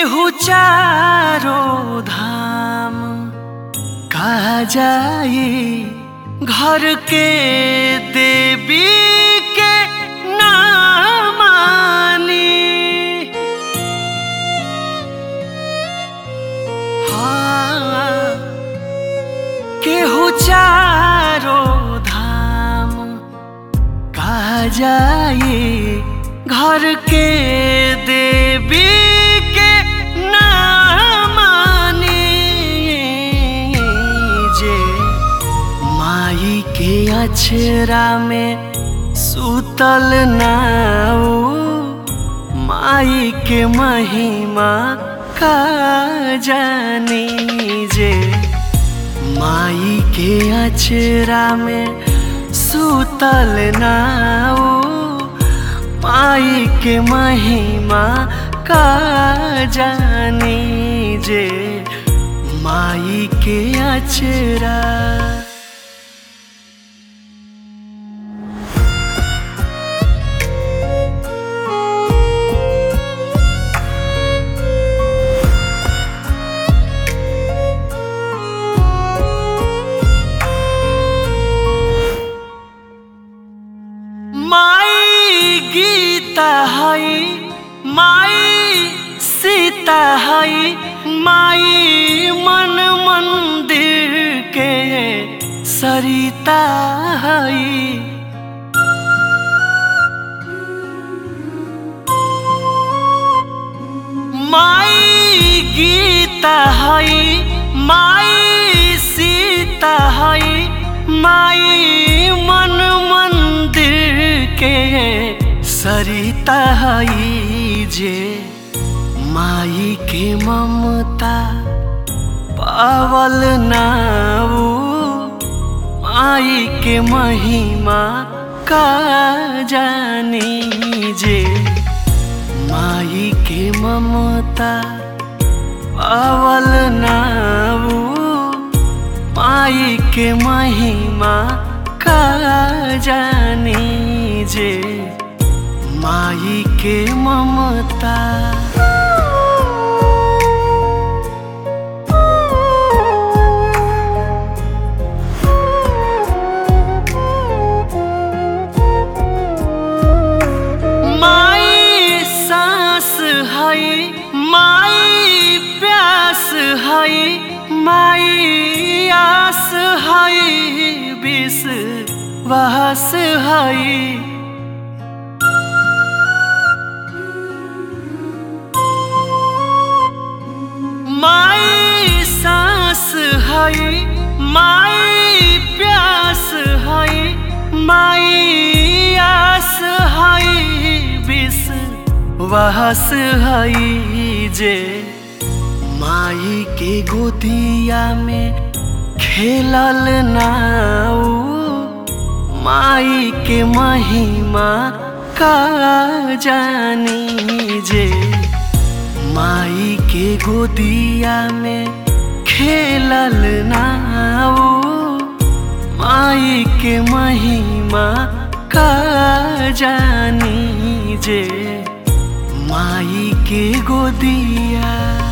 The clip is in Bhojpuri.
केहू चारो धाम कहा जाए घर के देवी के ना मानी हाँ केहू चारो धाम कहा जाए घर के देवी के ना मानी जे माई के अछरा में सुतल नाऊ माई के महिमा का जानी जे माई के अछरा में सुतल नाऊ माई के महिमा का जानी जे माई के अचरा माई गीता है माई सीता है माई मन मंदिर के सरिता है माई गीता है माई सीता है माई मन मंदिर के सरिता है जे माई के ममता पावल नाऊ माई के महिमा का जानी जे माई के ममता पावल नाऊ माई के महिमा का जानी जे माई के ममता माई सांस है माई प्यास है माई आस है विष वास है माई सांस है माई प्यास है माई आस है विष वास है जे माई के गोदिया में खेलल नाऊ माई के महिमा का जानी जे माई के गोदिया में खेलल नाऊ माई के महिमा का जानी जे माई के गोदिया